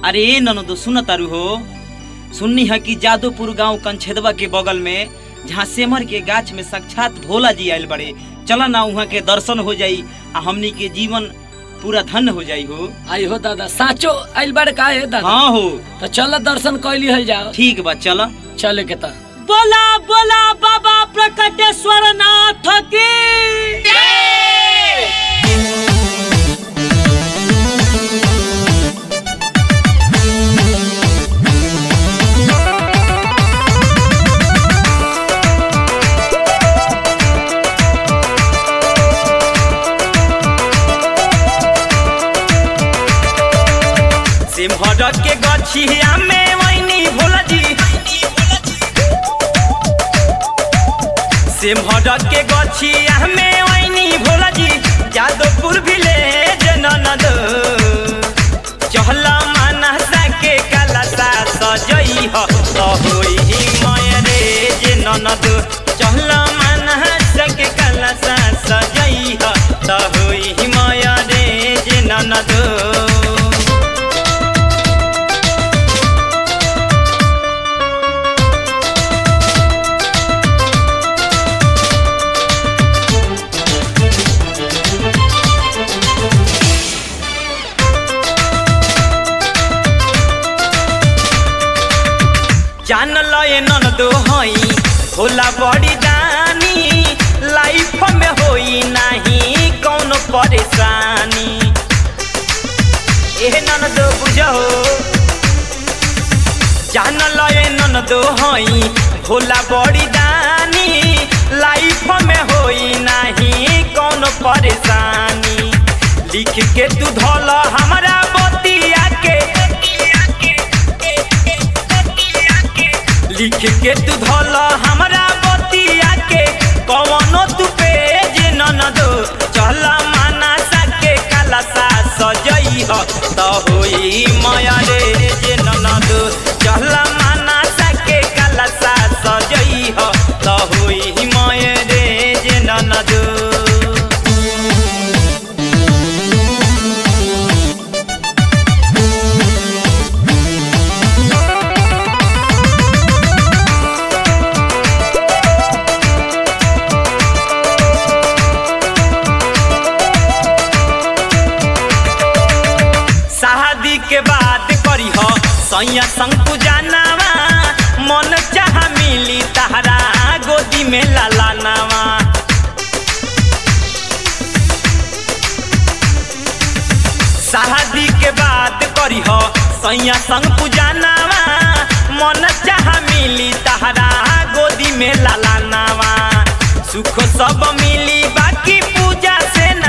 अरे ए ननदो सुन तारू हो सुननी है कि जादोपुर गांव कंछेदवा के बगल में जहाँ सेमर के गाछ में साक्षात भोला जी आयल बड़े चला ना वहाँ के दर्शन हो जाई आ हमनी के जीवन पूरा धन्य हो जाई हो आई हो दादा साचो आइल बाड़ का है दादा हाँ हो तो चल दर्शन कैली हल जाओ ठीक बा चला चले के ता बोला बोला बाबा प्रकटेश्वर नाथ की सिमहर के गछिया में वैनी भोला जी सिमहर के गछिया में वैनी भोला जी जादवपुर विलेज ननद चहला मानसा के कलसा सजई ह त होई मयरे जे ननद चहला मानसा के कलसा सजई ह त होई मयरे जे ननद जान लय ननदो हई होला बड़ी दानी लाइफ में होई नाही कौनो परेशानी एह ननदो बुझो जान लय ननदो हई होला बड़ी दानी लाइफ में होई नाही कौनो परेशानी लिख के तू धल हमरा बतिया के लिख के तू धल हमरा बतिया के कवनो तू पेज ननदो चल मानसा के कलसा सजई ह त होई माया रे जे ननदो चल मानसा के कलसा सजई ह त होई माया रे जे ननदो शादी के बाद करी हो सैया संग पूजानावा मन चाह मिली तहरा गोदी में लालानावा शादी के बाद करी हो सैया संग पूजानावा मन चाह मिली तहरा गोदी में लालानावा सुख सब मिली बाकी पूजा से ना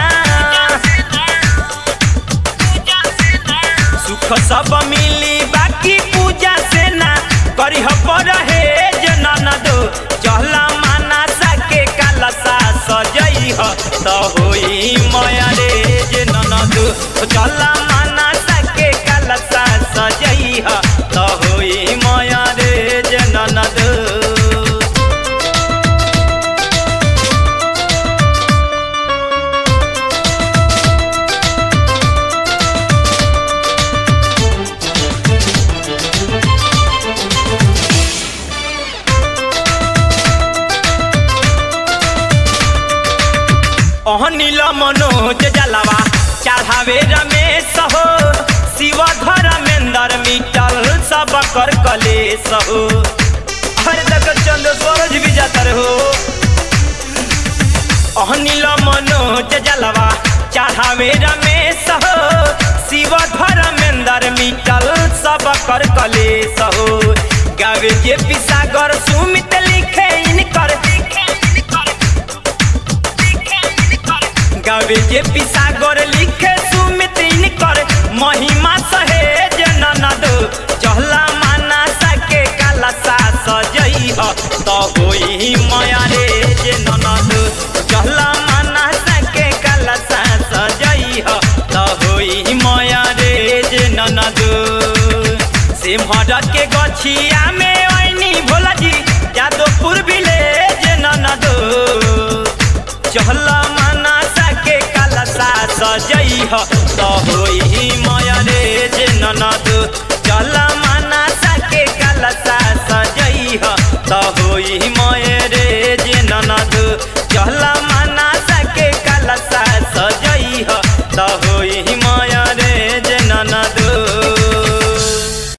सुख सब मिली बाकी पूजा से ना करी पर हे ननद चहला मानसा के कलसा सजई ह त होई माया रे जे ननद चहला मानसा के कलसा सजई ह त होई माया रे जे ननद अहनिल मनोज जलवा चढ़ावे रमेश हो शिव धर्मेंद्र मिटल सब कर कलेश हो हर तक चंद सूरज भी जाता हो अहनिल मनोज जलवा चढ़ावे रमेश हो शिव धर्मेंद्र मिटल सब कर कलेश हो गावे जे पिसागर सुमित लिखे इनकर गावे जे पिसागर लिखे सुमित इनकर महिमा सहेज ननद चहला मानसा के कलसा सजई ह त होई माया रे जे ननद चहला मानसा के कलसा सजई ह त होई माया रे जे ननद सिमहर के गछिया में ऐनी भोला जी जादवपुर विलेज ननद चहला मानसा के कलसा सजई ह त होई माया रे जे ननद